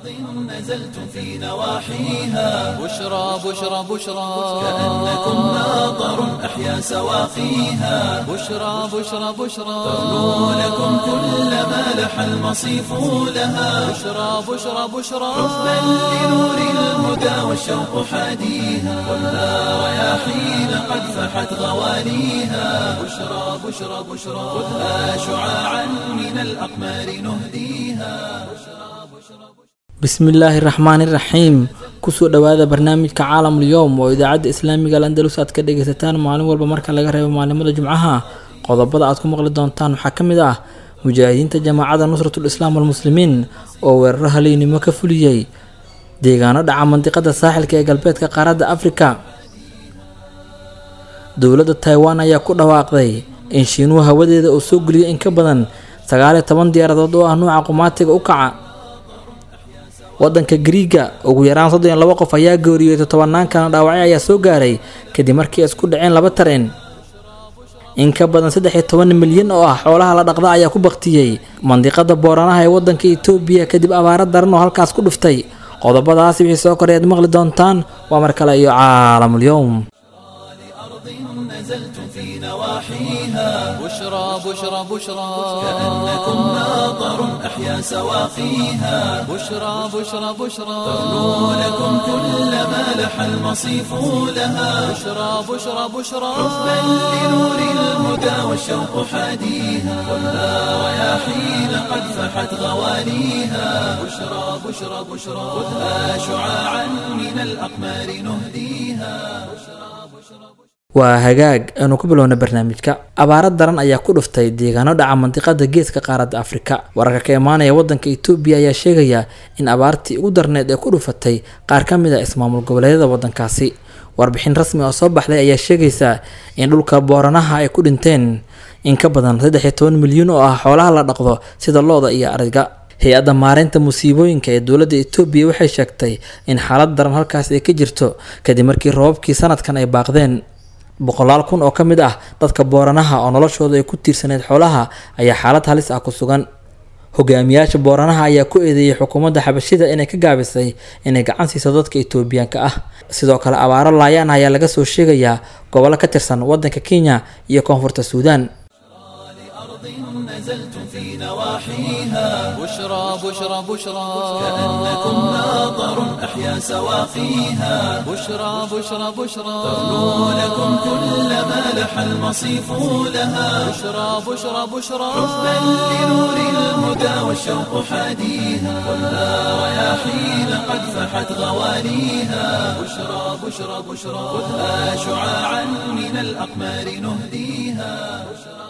نزلتم في نواحيها بشرى بشرى بشرى كأنكم ماطر أحيا سواقيها بشرى بشرى بشرى ترنو لكم كل ما لح المصيف لها بشرى بشرى بشرى حبا لنور الهدى والشوق حاديها ولا رياحين قد فحت غواليها بشرى بشرى بشرى خذها شعاعا من الأقمار نهديها bismillaahi raxmaani raxiim kusoo dhowaada barnaamijka caalamul yowm oo idaacadda islaamiga landalus aad ka dhagaysataan maalin walba marka laga reebo maalimada jimcaha qodobada aad ku maqli doontaan waxaa ka mid ah mujaahidiinta jamaacada nusratul islaam walmuslimiin oo weeraro haliynimo ka fuliyey deegaano dhaca mandiqada saaxilka ee galbeedka qaaradda afrika dowladda taiwan ayaa ku dhawaaqday in shiinuhu hawadeeda uu soo geliyay in ka badan sagaaliyo toban diyaaradood oo ah nuuca qumaatiga u kaca wadanka griiga ugu yaraan soddon iyo labo qof ayaa geeriyooday tobannaan kalena dhaawacyo ayaa soo gaaray kadib markii ay isku dhaceen laba tareen in ka badan saddex iyo toban milyan oo ah xoolaha la dhaqda ayaa ku baktiyey mandiqada booranaha ee wadanka itoobiya kadib abaaro daran oo halkaas ku dhuftay qodobadaasi wixii soo koray aad maqli doontaan waa mar kale iyo caalamul yowm نزلتم في نواحيها بشرى بشرى بشرى كأنكم ماطر أحيا سواقيها بشرى بشرى بشرى ترنو لكم كل ما لح المصيف لها بشرى بشرى بشرى حبا لنور الهدى والشوق حاديها ولا رياحين قد فحت غواليها بشرى بشرى بشرى خذها شعاعا من الأقمار نهديها waa hagaag aanu ku bilowna barnaamijka abaaro daran ayaa ku dhuftay deegaano dhaca mandiqada geeska qaaradda afrika wararka ka imaanaya wadanka itoobiya ayaa sheegaya in abaartii ugu darneed ee ku dhufatay qaar ka mid a ismaamul goboleedyada wadankaasi warbixin rasmi oo soo baxday ayaa sheegaysa in dhulka booranaha ay ku dhinteen in ka badan saddex iyo toban milyan oo ah xoolaha la dhaqdo sida looda iyo ariga hay-adda maareynta musiibooyinka ee dowladda itoobiya waxay sheegtay in xaalad daran halkaas ay ka jirto kadib markii roobabkii sanadkan ay baaqdeen boqolaal kun oo ka mid ah dadka booranaha oo noloshooda ay ku tiirsaneyd xoolaha ayaa xaalad halis ah ku sugan hogaamiyaasha booranaha ayaa ku eedeeyay xukuumadda xabashida inay ka gaabisay inay gacan siiso dadka itoobiyaanka ah sidoo kale abaaro laayaan ayaa laga soo sheegayaa gobollo ka tirsan wadanka kenya iyo koonfurta suudaan نزلتم في نواحيها بشرى بشرى بشرى كأنكم ماطر أحيا سواقيها بشرى بشرى بشرى ترنو لكم كل ما لح المصيف لها بشرى بشرى بشرى حبا لنور الهدى والشوق حاديها ولا رياحين قد فحت غواليها بشرى بشرى بشرى خذها شعاعا من الأقمار نهديها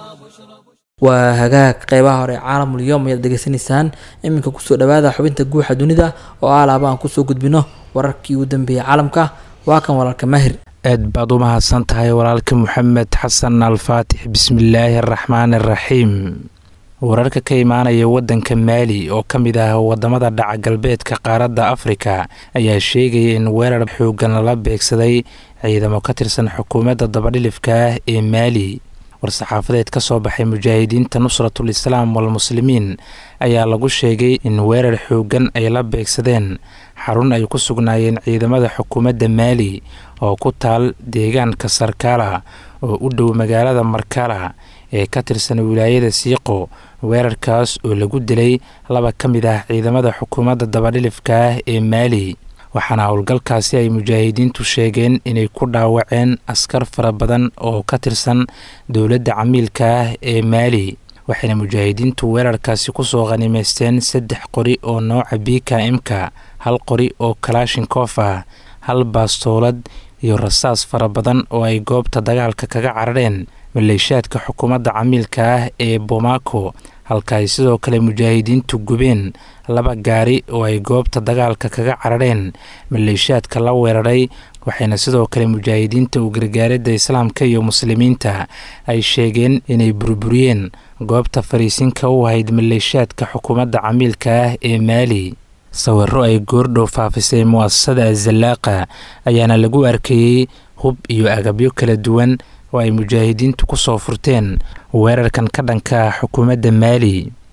waa hagaag qeybaha hore caalamul yowm ayaad degeysanaysaan iminka kusoo dhawaada xubinta guuxa dunida oo alaaba aan kusoo gudbino wararkii ugu dambeeyay caalamka waa kan walaalka mahir aad baad u mahadsan tahay walaalka moxamed xasan alfaatix bismillaahi araxmaan araxiim wararka ka imaanaya wadanka maali oo ka mid ah wadamada dhaca galbeedka qaaradda afrika ayaa sheegaya in weerar xoogan lala beegsaday ciidamo ka tirsan xukuumadda dabadhilifka ah ee maali war-saxaafadeed ka soo baxay mujaahidiinta nusratul islaam walmuslimiin ayaa lagu sheegay in weerar xoogan ay la beegsadeen xarun ay ku sugnaayeen ciidamada xukuumadda maali oo ku taal deegaanka sarkaala oo u dhow magaalada markala ee ka tirsan wilaayada siiqo weerarkaas oo lagu dilay laba ka mid ah ciidamada xukuumadda dabadhilifka ah ee maali waxaana howlgalkaasi ay mujaahidiintu sheegeen inay ku dhaawaceen askar fara badan oo ka tirsan dowladda camiilka ah ee maali waxayna mujaahidiintu weerarkaasi kusoo khanimaysteen saddex qori oo nooca bika imka hal qori oo kalaashinkof ah hal baastoolad iyo rasaas fara badan oo ay goobta dagaalka kaga carareen maleeshaadka xukuumadda camiilka ah ee bomaco halka ay sidoo kale mujaahidiintu gubeen laba gaari oo ay goobta dagaalka kaga carareen maleeshaadka la weeraray waxayna sidoo kale mujaahidiinta u gargaaradda islaamka iyo muslimiinta ay sheegeen inay burburiyeen goobta fariisinka u ahayd maleeshaadka xukuumadda camiilka ah ee maali sawiro ay goordhow faafisay mu'asasada azallaaqa ayaana lagu arkayey hub iyo agabyo kala duwan oo ay mujaahidiintu ku soo furteen weerarkan ka dhanka ah xukuumadda maali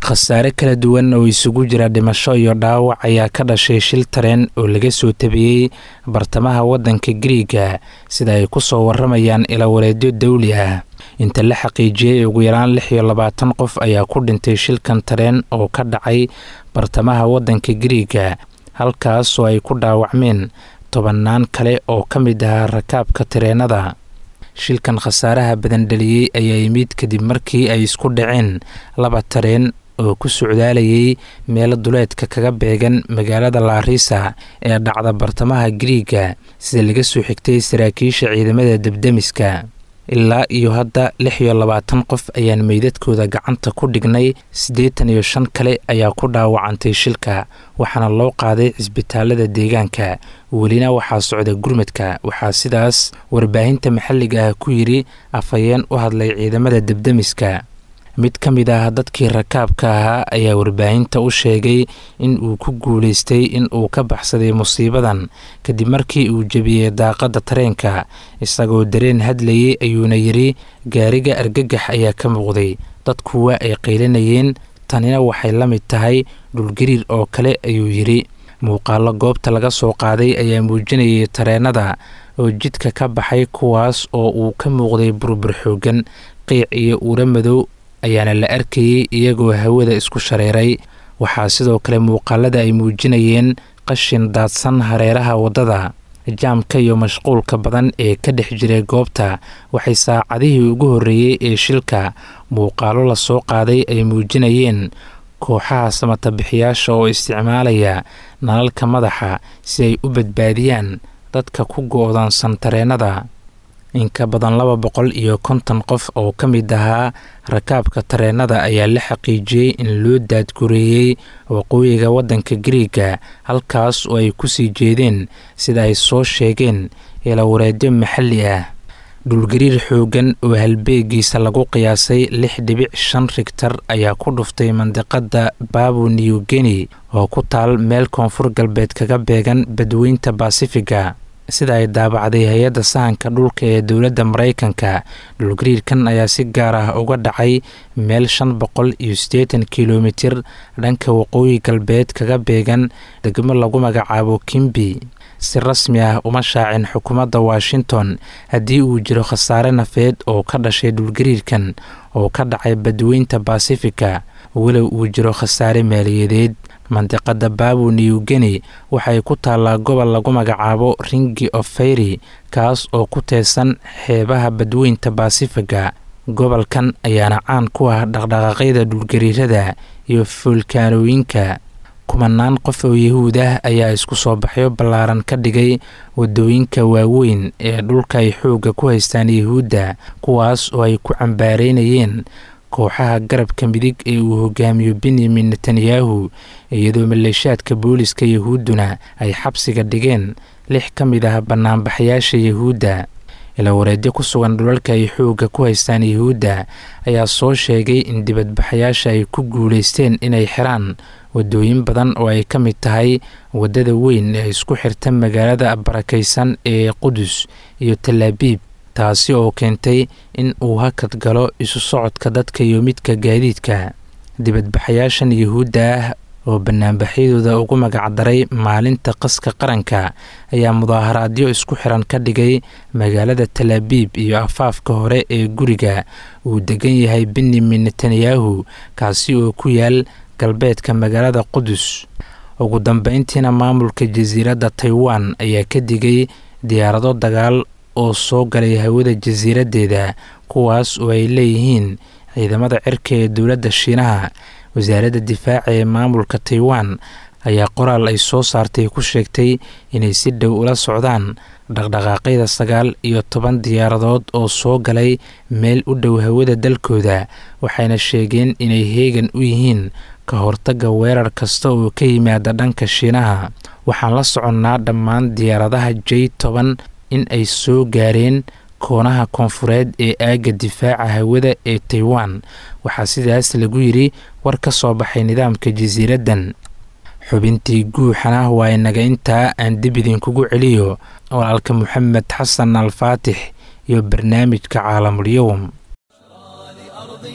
khasaare kala duwan oo isugu jira dhimasho iyo dhaawac ayaa ka dhashay shil tareen oo laga soo tabiyey bartamaha waddanka gariiga sida ay ku soo waramayaan ilawareedyo dawli ah inta la xaqiijiyey ugu yaraan lix iyo labaatan qof ayaa ku dhintay shilkan tareen oo ka dhacay bartamaha waddanka gariiga halkaas oo ay ku dhaawacmeen tobannaan kale oo ka mid ahaa rakaabka tareenada shilkan khasaaraha badan dhaliyey ayaa yimid kadib markii ay isku dhaceen laba tareen oo ku socdaalayay meelo duleedka kaga beegan magaalada laariisa ee dhacda bartamaha gariiga sida laga soo xigtay saraakiisha ciidamada debdemiska ilaa iyo hadda lix iyo labaatan qof ayaan meydadkooda gacanta ku dhignay siddeetan iyo shan kale ayaa ku dhaawacantay shilka waxaana loo qaaday cisbitaalada deegaanka welina waxaa socda gurmadka waxaa sidaas warbaahinta maxalliga ah ku yidhi afhayeen u hadlay ciidamada debdemiska mid ka mid ah dadkii rakaabka ahaa ayaa warbaahinta u sheegay in uu ku guulaystay in uu ka baxsaday musiibadan kadib markii uu jebiyey daaqadda tareenka isagoo dareen hadlayay ayuuna yidhi gaariga argagax ayaa ka muuqday dadku waa ay qaylinayeen tanina waxay la mid tahay dhulgariir oo kale ayuu yidhi muuqaallo goobta laga soo qaaday ayaa muujinayay tareenada oo jidka ka baxay kuwaas oo uu ka muuqday burbur xoogan qiic iyo uura madow ayaana la arkayey iyagoo hawada isku shareeray waxaa sidoo kale muuqaalada ay muujinayeen qashin daadsan hareeraha waddada jaamka iyo mashquulka badan ee ka dhex jiray goobta waxay saacadihii ugu horreeyey ee shilka muuqaalo la soo qaaday ay muujinayeen kooxaha samatabixiyaasha oo isticmaalaya nalalka madaxa si ay u badbaadiyaan dadka ku go-doonsan tareennada in ka badan laba boqol iyo konton qof oo ka mid ahaa rakaabka tareennada ayaa la xaqiijiyey in loo daadgureeyey waqooyiga waddanka gariiga halkaas oo ay kusii jeedeen sida ay soo sheegeen ilawareedyo maxalli ah dhulgariir xooggan oo halbeegiisa lagu qiyaasay lix dhibic shan rigtar ayaa ku dhuftay mandiqadda babu new guinea oo ku taal meel koonfur galbeed kaga beegan badweynta basifiga sida ay daabacday hay-adda sahanka dhulka ee dowladda maraykanka dhulgariirkan ayaa si gaar ah uga dhacay meel shan boqol iyo siddeetan kilomitir dhanka waqooyi galbeed kaga beegan degmo lagu magacaabo kimbi si rasmi ah uma shaacin xukuumadda washington haddii uu jiro khasaare nafeed oo ka dhashay dhulgariirkan oo ka dhacay badweynta basifika walow uu jiro khasaare maaliyadeed mandiqada babu new guinea waxay ku taallaa gobol lagu magacaabo ringi of fayri kaas oo ku teesan xeebaha badweynta basifiga gobolkan ayaana caan ku ah dhaqdhaqaaqyada dhulgariirada iyo foolkaanooyinka kumanaan qof oo yahuud ah ayaa isku soo baxyo ballaaran ka dhigay waddooyinka waaweyn ee dhulka ay xoogga ku haystaan yahuudda kuwaas oo ay ku cambaareynayeen kooxaha garabka midig ee uu hogaamiyo benyamin netanyahu iyadoo maleeshaadka booliska yahuudduna ay xabsiga dhigeen lix ka mid ah banaanbaxayaasha yahuudda ilawareedyo ku sugan dhulalka ay xoogga ku haystaan yahuudda ayaa soo sheegay in dibadbaxayaasha ay ku guulaysteen inay xiraan waddooyin badan oo ay ka mid tahay waddada weyn ee isku xirta magaalada barakaysan ee qudus iyo talaabiib taasi oo keentay in uu hakad galo isu socodka dadka iyo midka gaadiidka dibadbaxayaashan yahuudda ah oo banaanbaxyadooda ugu magacdaray maalinta qaska qaranka ayaa mudaaharaadyo isku xiran ka dhigay magaalada talaabiib iyo afaafka hore ee guriga uu degan yahay benyamin netanyahu kaasi oo ku yaal galbeedka magaalada qudus ugu dambeyntiina maamulka jasiiradda taiwan ayaa ka digay diyaarado dagaal oo soo galay hawada jasiiraddeeda kuwaas oo ay leeyihiin ciidamada cirka ee dowladda shiinaha wasaaradda difaaca ee maamulka taiwan ayaa qoraal ay soo saartay ku sheegtay inay si dhow ula socdaan dhaqdhaqaaqyada sagaal iyo toban diyaaradood oo soo galay meel u dhow hawada dalkooda waxayna sheegeen inay heegan u yihiin ka hortagga weerar kasta oo ka yimaada dhanka shiinaha waxaan la soconnaa dhammaan diyaaradaha j toban in ay soo gaareen koonaha koonfureed ee aagga difaaca hawada ee taiwan waxaa sidaas lagu yidhi war ka soo baxay nidaamka jasiiraddan xubintii guuxana waa inaga intaa aan dib idinkugu celiyo walaalka moxamed xasan alfaatix iyo barnaamijka caalamulyowm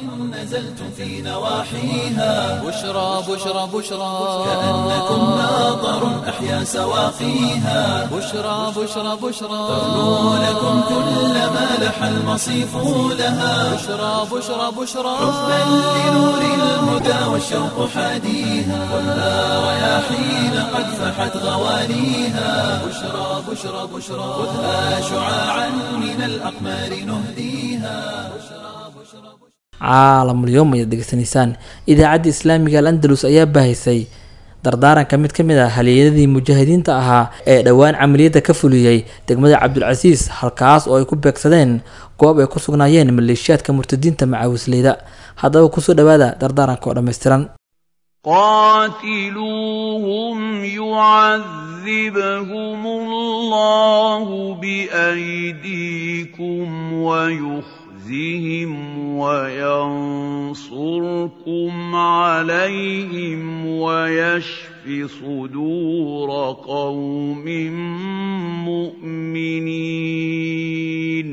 نزلتم في نواحيها بشرى بشرى بشرى كأنكم ناظر أحيا سواقيها بشرى بشرى بشرى تغنو لكم كل ما لح المصيف لها بشرى بشرى بشرى حبا لنور الهدى والشوق حاديها خذها رياحين قد فحت غوانيها بشرى بشرى بشرى خذها شعاعا من الأقمار نهديها caalamulyoom ayaad degeysanaysaan idaacadda islaamiga al andalus ayaa baahisay dardaaranka mid ka mid ah halyeeyadii mujaahidiinta ahaa ee dhowaan camaliyadda ka fuliyey degmada cabdulcasiis halkaas oo ay ku beegsadeen goob ay ku sugnaayeen maleeshiyaadka murtadiinta macaawisleyda haddaba kusoo dhawaada dardaaranka oo dhammaystiran قاتلوهم يعذبهم الله بأيديكم ويخزهم وينصركم عليهم ويشف صدور قوم مؤمنين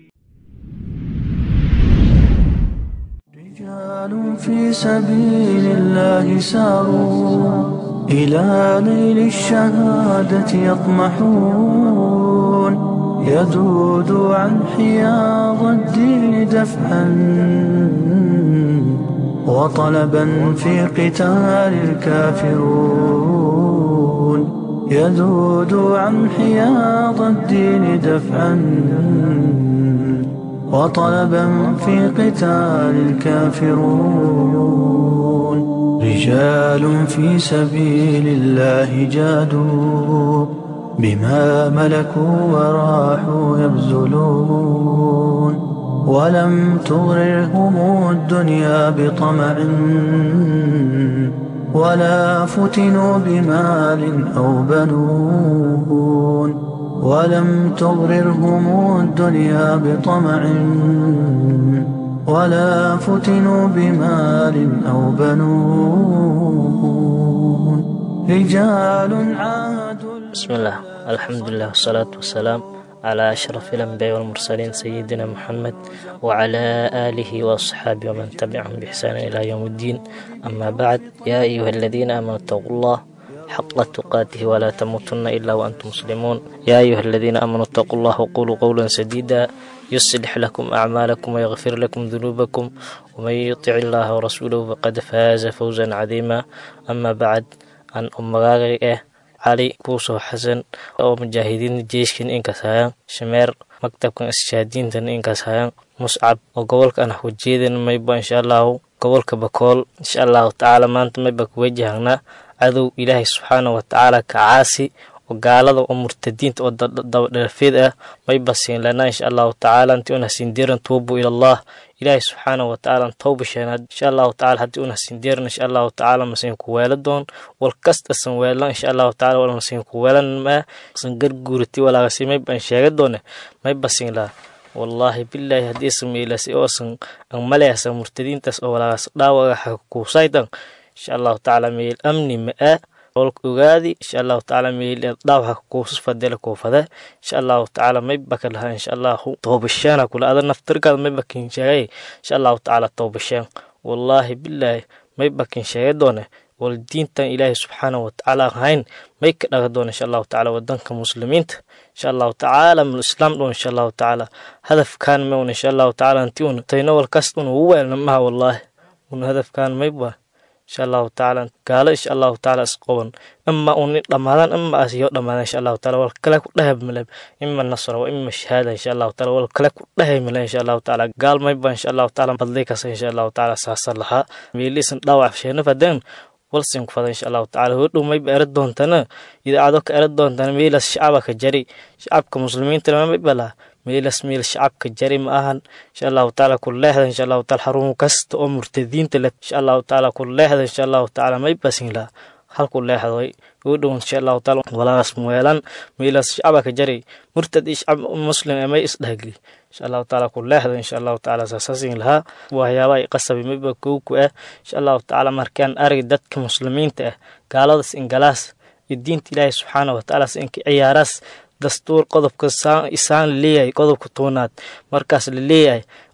رجال في سبيل الله ساروا إلى نيل الشهادة يطمحون يذود عن حياض الدين دفعا وطلبا في قتال الكافرون يذود عن حياض الدين دفعا وطلبا في قتال الكافرون رجال في سبيل الله جادوا بما ملكوا وراحوا يبذلون ولم تغررهم الدنيا بطمع ولا فتنوا بمال أو بنون ولم تغررهم الدنيا بطمع ولا فتنوا بمال أو بنون رجال عادوا بسم الله الحمد لله والصلاة والسلام على أشرف الأنبياء والمرسلين سيدنا محمد وعلى آله وأصحابه ومن تبعهم بإحسان إلى يوم الدين أما بعد يا أيها الذين آمنوا اتقوا الله حق تقاته ولا تموتن إلا وأنتم مسلمون يا أيها الذين آمنوا اتقوا الله وقولوا قولا سديدا يصلح لكم أعمالكم ويغفر لكم ذنوبكم ومن يطع الله ورسوله فقد فاز فوزا عظيما أما بعد أن أمغاغي cali kuusoo xasan oo mujaahidiin jeeshkan inkaas hayaan shameer maktabkan ishaadiintan inkaas hayaan muscab oo gobolka an hujeedan mayba insha allahu gobolka bakool insha allahu tacaala maanta mayba kuwajahanaa cadow ilaahay subxaana wa tacaala kacaasi oo gaalada oo murtadiinta oo dabadheerfeed ah mayba siin lanaa insha allahu tacaala intii una siindeeran tuubu ilallah ilaahay subxaana wa tacaala tawba sheenaad insha allahu tacala haddii una siindeeran insha allahu tacaala masiin ku weela doon wal kasta san weelan insha allahu tacala wal masiin ku weelan maa san garguurati walaagasi mayba an sheega doone mayba siin laa wallaahi bilaahi haddii san meelasi oo san an maleasa murtadiintaas oo walaagas dhaawaga xakuusaydan insha allahu tacaala meel amni ma-a olka ogaadi insha allahu tacaala meel dhaawaxa kuusas fadela kuufada insha allahu tacaala mayba ka lahaa insha allahu toobashaana kula ada naftirkaada mayba kin sheegay insha allahu tacaala toobashaan wallaahi bilaahi mayba kin sheega doone wal diintan ilaahay subxaana wa tacaala ahayn may ka dhaga doona insha allahu tacaala wadanka muslimiinta insha allahu tacaala mul islaam dhoon insha allahu tacaala hadafkaan mewn insha allahu tacaala intii un tayno wal kasta un ugu weelna maha wallaahi un hadafkaan mayba insha allahu tacaala gaalo insha allahu tacaala isqoban ima uni dhammaadaan ima asiyo dhammaadaan insha allahu tacaala wal kale ku dhahay maleb ima nasra wa ima shahaada insha allahu tacaala wal kale ku dhahay male insha allahu tacaala gaal mayba insha allahu tacaala badlay kasa insha allahu tacaala saasa lahaa meeliisan dhaawac sheena fadeen walsin ku fada insha allahu tacaala hodhow mayba era doontana idaacado ka era doontana meelas shacaba ka jari shacabka muslimiinta mayba laha meelas meel shacabka jari ma ahan insha allahu tacaala ku leexda insha allahu taala xarun kasta oo murtadiinta leh insha allahu tacaala ku leexda insha allahu tacaala may basin laha halku leexday ugu dhow insha allahu tacaala walaas muweelan meelas shacaba ka jari murtad iyo shacab muslim ee may isdhahgli insha allahu tacaala ku leexda insha allahu tacaala saasasin lahaa waxyaaba ay qasabi mayba kow ku ah insha allahu tacaala markaan arag dadka muslimiinta ah gaaladas ingalaas iyo diinta ilaahay subxaana wa tacaala inka ciyaaraas dastuur qodobka isaan leeyahay qodobka toonaad markaas la leeyahay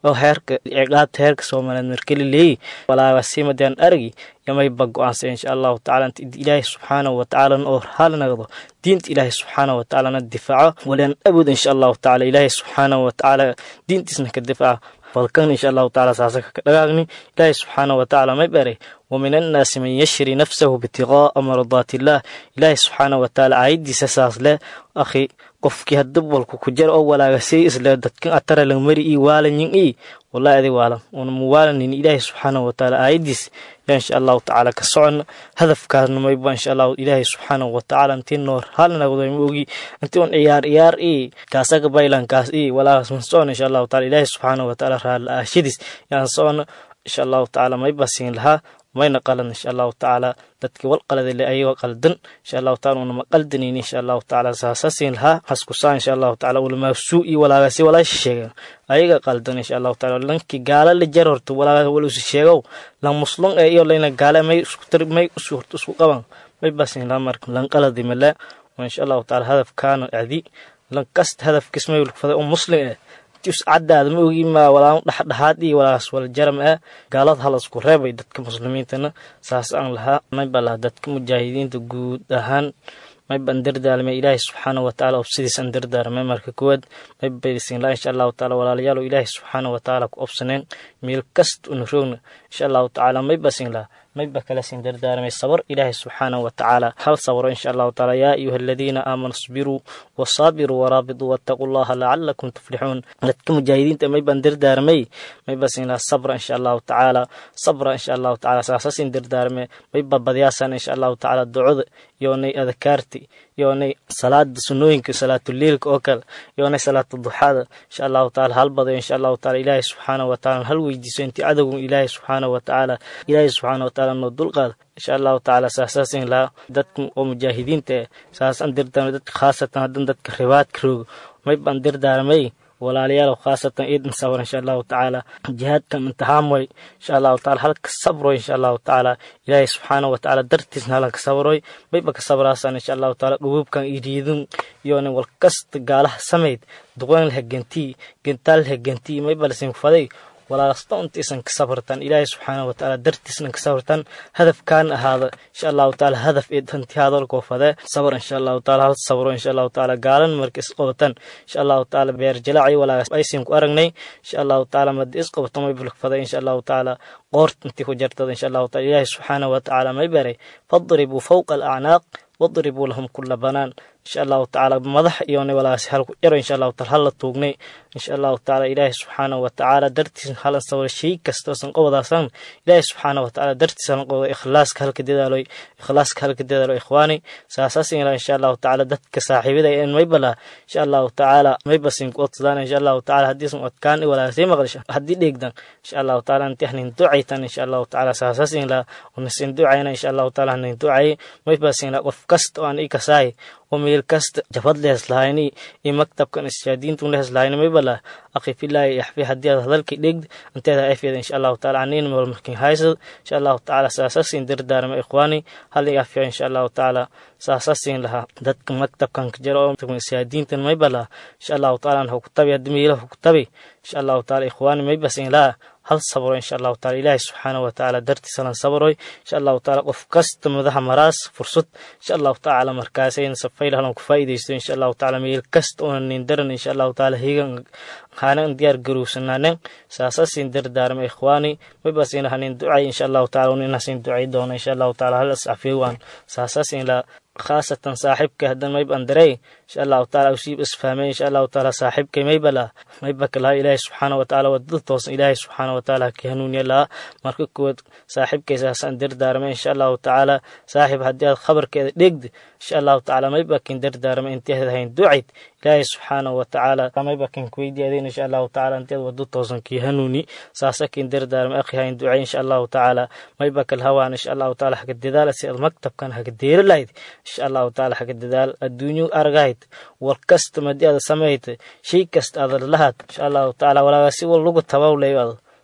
oo heerka ciqaabta heerka soomaaliyeed markeli leeyi walaagasiimadaan aragi yamayba go-aansa insha allahu tacala inta ilaahay subxaanahu watacaalana oo haalinagdo diinta ilaahay subxaanahu watacaalana difaaco walan awood insha allahu tacala ilaahay subxaanahu watacaala diintiisna ka difaaca balkan insha allahu tacala saasaka ka dhagaagni ilaahay subxaanahu watacaala may baray ومن الناس من يشري نفسه ابتغاء مرضات الله إلهي سبحانه وتعالى عيدي ساس له أخي qofkii hadab walku ku jir oo walaagasay isle dadkan atara lang mari ii waalanyin ii wallahi adi waalan una muwaalanin ilaahi subxaanahu watacaala aayadiis yaa insha allahu tacaala ka socon hadafkaasna mayba insha allahu ilaahi subxaanahu watacaala intii noor halnagdo ma ogi intii un ciyaar ciyaar ii kaasaga baylankaas ii walaagas man socon insha allahu taala ilaahi subxaanahu watacaala raala aashadiis yaan socon insha allahu tacaala mayba siin lahaa mayna qalan insha allahu tacaala dadkii wal qaladale ayagoo qaldan insha allahu taala unama qaldanayni insha allahu tacaala saasasin lahaa haskusaa insha allahu tacaala ulamaasuu iyo walaagasi walaasha sheegen ayaga qaldan insha allahu taala lankii gaala la jar horta walaaga walusi sheegow lan muslum ee iyo layna gaala may isku tar may isu horta isku qaban may basin lahaa marka lan qaladi male insha allahu taala hadafkaana adi lan kast hadafkis may ulfaday oo muslim eh caddaada ma ogi maa walaa dhexdhexaad iyo walaas wala jaram ah gaalada hala isku reebay dadka muslimiintana saas aan lahaa mayba laha dadka mujaahidiinta guud ahaan mayban dardaalmay ilaahay subxaana watacaala obsidiisan dardaarmay marka koowaad maybaysin laa insha allahu tacaala walaalayaal ilaahay subxaana watacaala ku obsaneen meel kasta una roogna insha allahu tacaala maybasin laha mayba kala sin dardaarmay sabar ilaahay subxaanahu watacaala hal sabro insha allahu tacaala yaa ayuha aladiina aamanuu isbiruu wasaabiruu waraabiduu wattaquu llaha lacalakum tuflixuun dadka mujaahidiinta mayban dardaarmay maybasin laha sabra insha allahu tacaala sabra insha allahu tacaala saasasin dardaarmay mayba badyaasan insha allahu tacaala ducada yoonay adakaarti yoonay salaada sunooyinka salaatuleilka oo kale yoonay salaata duxaada insha allahu tacaala hal badayo insha allahu tacaala ilaahay subxaanahu watacaala hal weydiiso intii cadowgun ilaahay subxaanahu watacaala ilaahay subxaanahu watacaala noo dulqaada insha allahu tacaala saasaasin lahaa dadka oo mujaahidiinta eh saasaan dirdaarmay dadka khaasatan haddan dadka ribaadka roogo may baan dirdaarmay walaalayaal khaasatan iidan sabr insha allahu tacaala jihaadkan imtixaan way insha allahu taala halka sabroy insha allahu tacaala ilaahay subxaanahu watacaala dartiisna halanka sabroy mayba ka sabraasan insha allahu taala dhubuubkan iriidun iyoona walkasta gaalaha samayd duqaan laha gentii gentaal laha gentii mayba lasin faday walaalasta untaysan ka sabrtan ilaahay subxaanahu watacaala dartiisna ka sabrtan hadafkaan ahaada insha allahu tacaala hadaf ee hanti hadalkoo fadee sabr insha allahu taala hal sabro insha allahu tacaala gaalan marka isqabatan insha allahu tacaala beer jalaaci walaagas aysin ku aragnay insha allahu tacaala madi isqabato may bulk faday insha allahu tacaala qoort intii ku jartada insha allahu taala ilaahay subxaanahu watacaala may baray fadribuu fawqa alacnaaq wadribuu lahum kula banaan insha allahu tacaala madax iyoona walaasi halku jaro insha allahu taala hala tuugnay insha allahu tacaala ilaahi subxaanahu watacaala dartiis halan sawra shay kastoosan qobodaasan ilaahi subxaanahu watacaala dartiis halan qoboda ikhlaaska halka dadaaloy ikhlaaska halka dadaalo ikhwaani saasasin ila insha allahu tacaala dadka saaxiibada en maybala insha allahu tacaala maybasin ku odsadaan insha allahu tacaala haddiisan odkaan walaasay maqlisha haddii dheegdan insha allahu tacaala inti hanin ducaytan insha allahu tacaala saasasin ila unasin ducayna insha allahu tacaala hanin ducay maybasin ila qof kasta oo aan i kasaay oo meel kasta jabad lehes lahayni iyo maktabkan ishaadiintun lehes lahayni maybala akhi filaahi yaxfi haddii aad hadalkii dhegd inteeda afeeda insha allahu taala aniin meel markin haysad insha allahu tacaala saasasin dardaarma ikhwaani hal i afiya insha allahu tacaala saasasin lahaa dadka maktabkan ka jira oo ishaadiintan maybala insha allahu taala hukutabi haddii meelaha hukutabi insha allahu taala ikhwaani maybasin laha hal sabro insha allahu taala ilaahi subxaanahu watacaala dartiisa lan sabroy insha allahu taala qof kasta madaxa maraas fursad insha allahu tacaala markaasayna safayla halan ku faa'iidaysto insha allahu tacaala meel kasta una nin daran insha allahu taala higan haanan diyaar garowsanaanen saasasin dardaarma ikhwaani maybasina hanin ducay insha allahu taala uninasin ducay doona insha allahu taala hal ascafeewaan saasasin la khaasatan saaxibka haddan mayb andarey insha allahu taala usiib isfahmay insha allahu taala saaxibkay maybala maybaka laha ilaahi subxaanahu watacaala wadada toosan ilaahi subxaanahu watacaala ka hanuuniya laha marka kuwaad saaxibkay saasaan dardaarmay insha allahu tacaala saaxib haddii aad khabarkeeda dhegdi insha allahu tacaala maybakin dardaarmay inteed hayn ducayd ilaahi subxaanahu watacaala maybakin kuweydiyaadeen insha allahu tacaala inteed wado toosan kii hanuuni saasakin dardaarmay akhi hayn ducay insha allahu tacaala maybakal hawaan insha allahu tacaala haga dadaala si aad maktabkan haga deeri lahayd insha allahu tacaala haga dadaal adduunyo argahayd war kasta madi aada samayd shay kasta aada lahaad insha allahu tacaala walaaga si wal lagu tabawlayo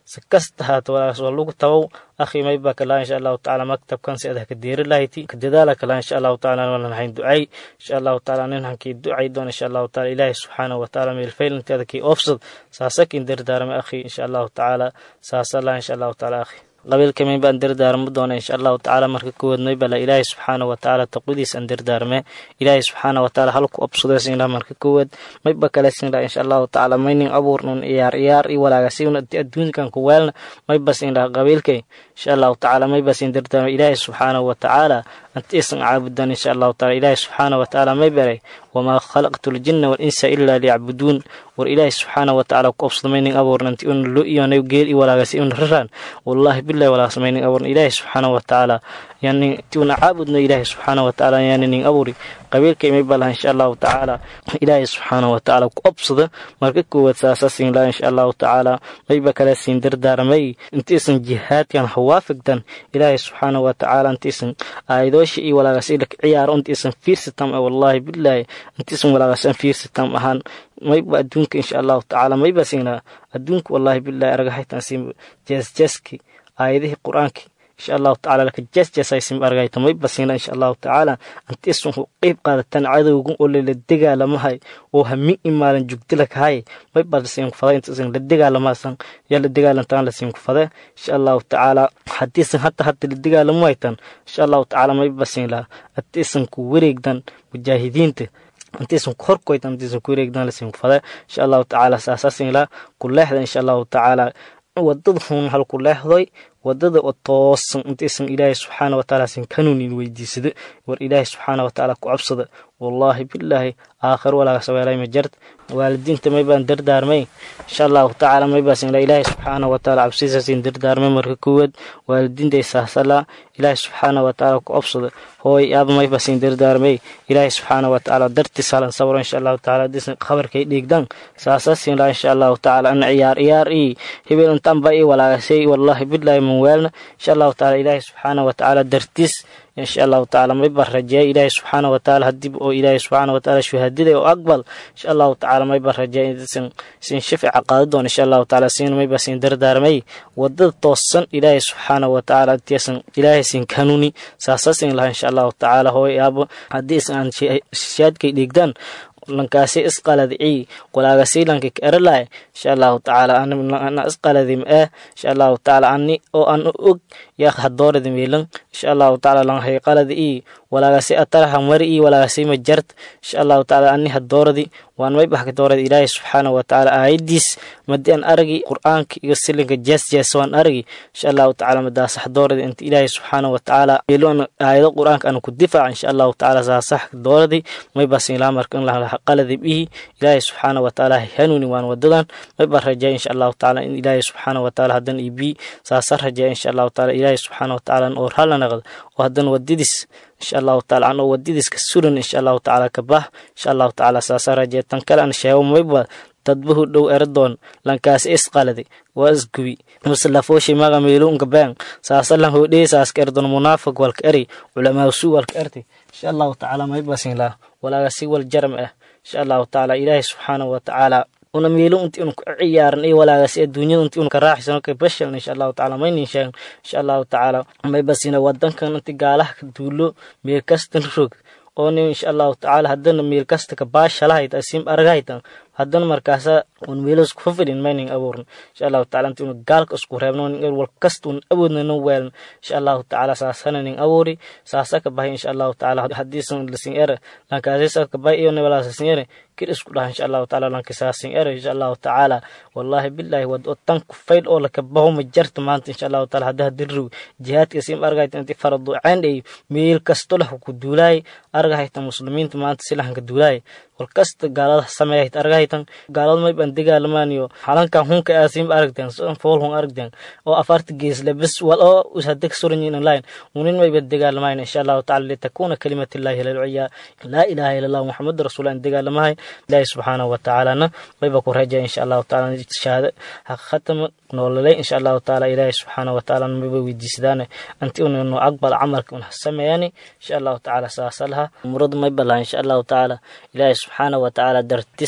si kasta haato walaagaas waa lagu tabow akhi may baa kalaa insha allahu tacaala maktabkan si adah ka deeri lahayti ka dadaala kalaa insha allahu tacaala walan hayn ducay insha allahu tacaala nin hankii ducay doon insha allahu tacaala ilaahi subxaanahu watacaala meelfaylinteeda kii oofsad saasa kin dardaarmay akhi insha allahu tacaala saasa lah insha allahu tacaala akhi qabiilka may baan dardaarmo doona insha allahu tacaala marka kowaad may bala ilaahi subxaana watacaala taqwadiis aan dardaarme ilaahi subxaana watacaala halku obsudeesinla marka kowaad may ba kalesinla insha allahu tacaala maynin abuurnun iyaar iyaar i walaagasiun adduunkan ku weelna may basinla qabiilkay insha allahu tacaala may basin dardaarme ilaahi subxaana watacaala antiisan caabudan insha allahu taala ilaahi subxaana watacaala may baray wamaa khalaqtu ljina walinsa ilaa liyacbuduun war ilaahi subxaana watacaala ku obsadamaynin abuurnanti un lo iyonay geel i walaagasi un raraan wallahi bilahi walaasamaynin abuurna ilaahi subxaana watacaala yani ti una caabudno ilaahi subxaana watacaala yani nin abuuri qabiilkay may balaha insha allahu tacaala ilaahi subxaana watacaala ku obsada marka koowaad saasa siin laha insha allahu tacaala mayba kale siin dardaaramay intiisan jihaadkan hawaafigdan ilaahi subxaana watacaala intiisan aayadoosha iyo walaagasi laka ciyaaro intiisan fiirsatam wallahi bilahi intiisan walaagasan fiirsatam ahaan mayba adduunka insha allahu tacaala mayba siinaa adduunka wallahi bilahi argahaytan siin jeesjeeski aayadihii qur-aanki insha allahu tacala laka jeesjeesaysim argayta mayba siina insha allahu tacaala antiisan ku qeyb qaadatan cadowgan oo lala dagaalamahay oo hami imaalan jugdilakahay mayba lasiin kufada intiisan la dagaalamasan yaa la dagaalantaan lasiin kufada insha allahu tacaala hadiisan hata hata la dagaalamo haytan insha allahu tacaala mayba siinla antiisan ku wareegdan mujaahidiinta intiisan ku horkoytan intiisan ku wareegdan lasiin kufada insha allahu tacaala saasasinla ku leexda insha allahu tacaala wadada hun hal ku leexdoy wadada oo toosan intaysan ilaahay subxaana watacaala sin kanuunin weydiisada war ilaahay subxaana watacaala ku cabsada wallaahi bilaahi aakhir walaaga saweelay ma jart waalidiinta may baan dardaarmay insha allahu tacaala may baasin ilaahay subxaana watacaala cabsiisaasin dardaarmay marka koowaad waalidiintay saasala ilaahay subxaana watacaala ku cabsada hooy aaba may baasin dardaarmay ilaahay subxaana watacaala dartiis halan sabro insha allahu tacaala hadiisan khabarkay dhiigdan saasaasin laa insha allahu tacaala ana ciyaar ciyaar ii hebel intaan baa ii walaagasay wallaahi bilaahi man weelna insha allahu tacaala ilaahay subxaana watacaala dartiis insha allahu tacaala may baan rajeeya ilaahay subxaana watacaala hadib oo ilaahay subxaana watacaala shuhaadada oo aqbal insha allahu tacaala may baan rajeeya insan sin shafica qaadi doon insha allahu tacaala siin may baa sin dardaarmay wadada toosan ilaahay subxaana watacaala intiisan ilaahay sin kanuni saasasin laha insha allahu tacaala hooy aabo haddii isan aan shaadkay dhiigdaan lankaasi isqaladicii walaagasi lanka ka eralaay insha allahu tacaala ana isqaladi ma ah insha allahu tacaala ani oo an og yaa hadooradi meelan insha allahu tacaala lan hay qaladi ii walaagasi ataraha mari ii walaagasi ma jart insha allahu tacaala ani hadooradi waan may baxka doorada ilaahay subxaana watacaala aayadiis madi aan aragi qur-aanka iyo silinka jees jees waan aragi insha allahu tacaala madaasax doorada inta ilaahay subxaana watacaala meeloon aayado qur-aanka aan ku difaaca insha allahu tacaala saasax dooradi may basin ilaa marka in laha qaladi bihi ilaahay subxaana watacaala hanuuni waan wadadan may baan rajeeya insha allahu tacaala in ilaahay subxaana watacaala haddan ibi saasa rajeeya insha allahu tacaala ilaahay subxaana watacaala oo ralla naqdo oo haddan wadidis insha allahu taala anoo wadadiiska suran insha allahu tacaala ka bah insha allahu tacaala saasa rajeeya tan kale aan sheego mayba dadbahu dhow eradoon lankaasi isqaladi waa isgubi muslafooshi maga meelunka been saasa lan hodhee saaska erdon munaafiq walka eri culamaasu walka erti insha allahu tacaala maybasin lah walaaga si wal jaram ah insha allahu tacaala ilaahay subxaanahu watacaala una meelo inti unu ka ciyaaran iyo walaagaasi adduunyada inti unu ka raaxisano ka bashalna insha allahu tacaala maynin sheegan insha allahu tacaala maybasina wadankan inti gaalaha ka duulo meel kastan rog oo nin insha allahu tacaala haddana meel kasta ka baashalahayta asim argahaytan haddana markaasa un meelo isku fafidhin maynin abuurin insha allahu taala inti una gaalka isku reebno nin wal kasta un awoodna no weelan insha allahu tacaala saasana nin abuuri saasa ka bahay insha allahu tacaala hadiisan lasin ere lankaasisa ka bahay iyo nibalasasin ere kir isku dhaha insha allahu tacaala lankisaasin ere insha allahu tacaala wallahi billahi wad oo tan ku fayl oo laka baho ma jarta maanta insha allahu taala hadda hadirriw jihaadka sim argahayta inti faradu cayn ay meel kasto lah ku duulaay argahayta muslimiinta maanta silahanka duulaay walkasta gaalada sameeyahayt argahaytan gaalada may ban degaalamaaniyo halankan hunka aasim aragteen fool hun aragteen oo afarta geesle bes wal oo usadeg suranyin online unin may ban degaalamayn insha allahu taala litakuna kalimatillahi lalciya laa ilaha ila allah muxamad rasuul an degaalamahay ilaahi subxaanahu watacaalana mayba ku rajaya insha allahu taala shahaada haqiqatama noololay insha allahu taala ilaahi subxaanahu watacaala mayba weydiisadaane anti unno aqbal camalka un sameeyani insha allahu tacaala saasa laha umurada may balaha insha allahu tacaala ilaahi subxaanahu watacaala dartiis in sabra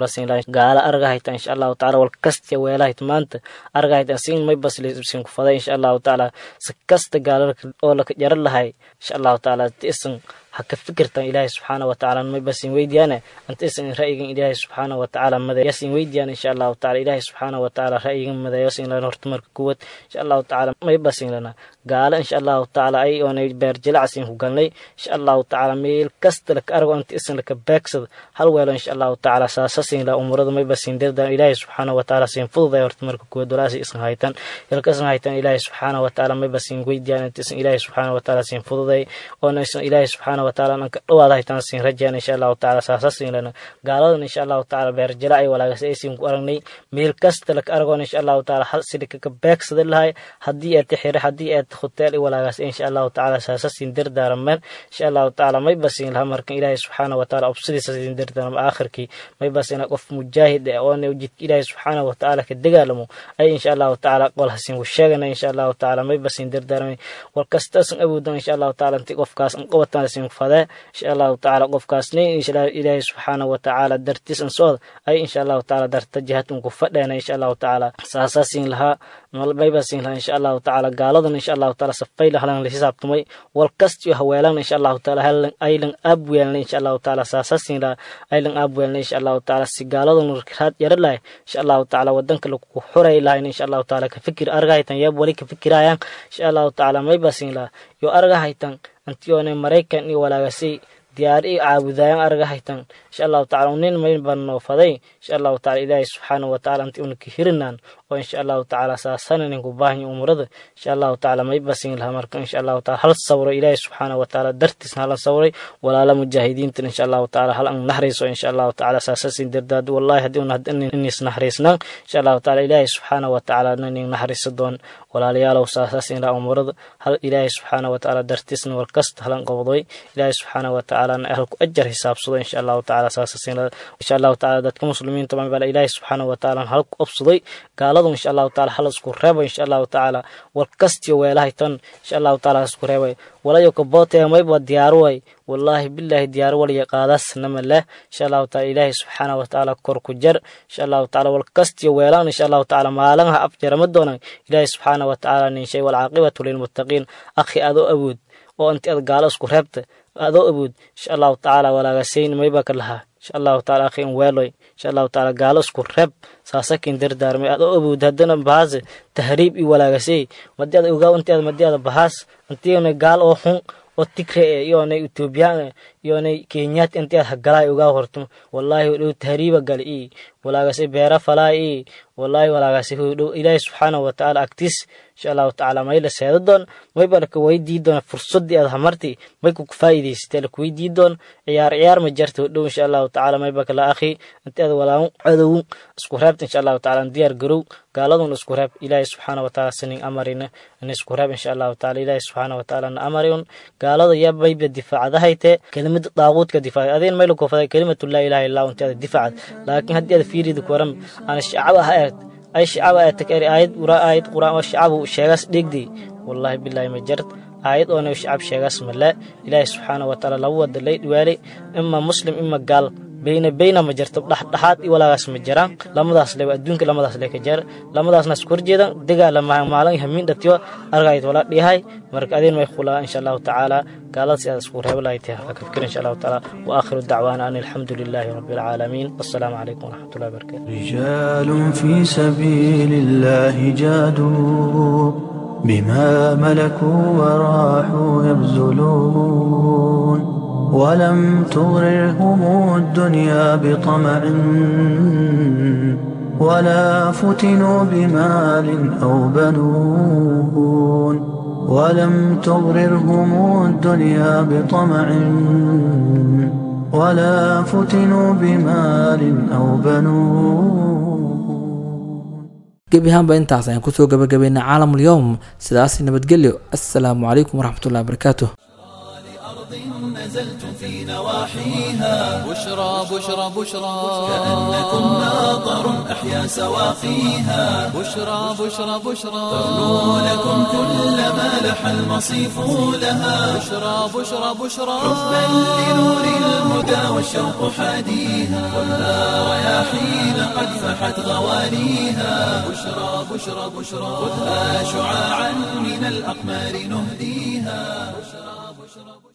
basin lahay gaala argahayta insha allahu taala wal kasta weelahayt maanta argahayta sin may baslisin ku faday insha allahu taala si kasta gaala oo laka jaran lahay insha allahu taala tisan haka fikirtan ilaahay subxaana wa tacaala may basin weydiyaane anta isan ra'yigan ilaahay subxaana wa tacaala madayasin weydiyaan insha allahu taala ilaahay subxaana wa tacaala ra'yigan madayasin lana horta marka kuwad insha allahu tacaala may basin lana gaala insha allahu tacaala ay oonay beerjilacsin ku galnay insha allahu tacaala meel kasta laka argo anta isan laka beegsada hal weelo insha allahu tacaala saasasin la umurada may basin dirdan ilaahay subxaana wa tacaala sin fududay horta marka kuwad walaasi isan haytan ilka isan haytan ilaahay subxaana wa tacaala may basin weydiyaan anta isan ilaahay subxaana wa tacaala sin fududay oona isan ilaahay subxaana wa tacaala anka dhawaada haytan sin rajaan insha allahu tacaala saasasin lana gaaladan insha allahu tacaala beerjila ay walaagas aysin ku aragnay meel kasta laka argoon insha allahu tacaala hal sidika ka beegsada lahay haddii aad xire haddii aad hotel i walaagaas insha allahu tacaala saasasin dardaaramaan insha allahu tacaala may basin laha markan ilaahay subxaana wa tacaala obsidiisa sin dardaarama aakhirkii may basina qof mujaahid eh oona jidka ilaahay subxaana wa tacaala ka dagaalamo ay insha allahu tacaala qol hasin ku sheegana insha allahu tacaala may basin dardaaramay wal kastaasan awoodan insha allahu tacaala inti qofkaas an qabataan sin fadee insha allahu tacaala qofkaasni ilaahay subxaana wa tacaala dartiis an socda ay insha allahu tacaala darta jihadun ku fadheena insha allahu tacaala saasasin lahaa maybasin lahaa insha allahu tacaala gaaladan insha allahu tacaala safayla halan la xisaabtamay wal kastiyo haweelan insha allahu tacaala halan aylan aabweelna insha allahu tacaala saasasin lahaa aylan aabweelna insha allahu tacaala si gaaladan raad yara lahay insha allahu tacaala wadanka lagu xuray lahayn insha allahu tacaala ka fikir argahaytan yab wali ka fikirayaan insha allahu tacaala maybasin lahaa yo argahaytan antiyoone maraykan iyo walaagasay diyaar i caabudaayan argahaytan insha allahu tacala unin mayn baan noo faday insha allahu tacala ilaahay subxaana wa tacala anti unaka hirinaan oo insha allahu tacaala saasananin ku baahanya umurada insha allahu tacaala may basin laha marka insha allahu taala hal sawro ilaahay subxaana wa tacaala dartiisna halan sawray walaala mujaahidiintan insha allahu tacaala hal an nahrayso insha allahu tacaala saasasin dardaad wallahi haddii un inis nahraysnaan insha allahu tacaala ilaahay subxaana wa tacaala nanin nahraysa doon walaalayaalow saasasin laha umurada hal ilaahay subxaana wa tacaala dartiisna war kasta halan qobdoy ilaahay subxaana wa tacaala ahalku ajar hisaabsado insha allahu tacaala saasasin insha allahu tacaala dadka muslimiinta baa ilaahay subxaana wa tacaala hal ku obsaday gaaladu insha allahu tacaala hal isku reebo insha allahu tacaala war kastiyo weelahay tan insha allahu tacaala isku reebay walayo kaboote mayba diyaaru way wallaahi bilaahi diyaar waliya qaadaasnama leh insha allahu taala ilaahay subxaana wa tacaala kor ku jar insha allahu tacaala wal kastiyo weelaan insha allahu tacaala maalinha afjarama doonan ilaahay subxaana wa tacaala ninshay walcaaqibatu lilmuttaqiin akhi adoo awood oo inti ad gaalo isku reebta adoo awood insha allahu tacaala walaagasayn mayba ka lahaa insha allahu taala akhi in weeloy insha allahu taala gaalo isku reeb saasakin dardaarmay adoo awood haddana bahaase tahriib i walaagasay madii ada ogaa inti ad madii ada bahaas intiina gaal oo xun oo tigre e iyoonay etoobiyaan iyoonay kenyaat inti ad hagalaay ogaa horto wallaahi hodhow tahriiba gal i walaagase beera falaa i wallaahi walaagase hodhow ilaahi subxaanahu watacaala agtiis insha allahu tacaala mayla seeda doon mayba laka weydii doona fursadii aad hamarti may ku faa'iidaysatee laka weydii doon ciyaar ciyaar ma jarta hodhow insha allahu tacaala mayba kala akhi inti aad walaamu cadow isku reebta insha allahu tacaala diyaar garow gaaladun isku reeb ilaahi subxaana watacaala sinin amarina in isku reeb insha allahu tacaala ilaahi subxaana watacaala na amarin gaalada yaa mayba difaacadahayte kelimada daaquudka difaacay adeen mayla kofaday kelimatu laa ilaha illa inti aad difaacad laakiin haddii aad fiiridi kuwaran ana shacaba ha eegd ay shacaba aad takari aayad ura aayad quraan oo shacabu sheegaas dhegdi wallahi billahi ma jart aayad oona shacab sheegaas male ilaahi subxaana watacaala laba wada lay dhiwaalay ima muslim ima gaal beyna beyna ma jirto dhexdhexaad i walaagaas ma jiraan lamadaas le adduunka lamadaas le ka jira lamadaasna isku horjeedan dagaala maalin hamiin dhatiyo argayd wala dhihay marka adeen may khulaa insha allahu tacaala gaalada si aad isku reebo lahayd ha ka fikir insha allahu tacaala wa aakhiru dacwaana an alxamdu lilahi rabbi alcaalamiin wassalaamu calaykum waraxmatullahi wabarakatu رجال في سبيل الله جادوا بما ملكوا وراحوا يبذلون ولم تغررهم الدنيا بطمع ولا فتنوا بمال أو بنون ولم تغررهم الدنيا بطمع ولا فتنوا بمال أو بنون gebi ahaanba intaas ayaan kusoo gabagabaynay caalamul yowm sidaasi nabadgelyo assalaamu calaykum waraxmatullahi wabarakaatuh نزلتم في نواحيها بشرى بشرى بشرى كأنكم ناظر أحيا سواقيها بشرى بشرى بشرى ترنو لكم كل ما لح المصيف لها بشرى بشرى بشرى حبا لنور الهدى والشوق حاديها والنار رياحين قد فحت غواليها بشرى بشرى بشرى خذها شعاعا من الأقمار نهديها بشرى بشرى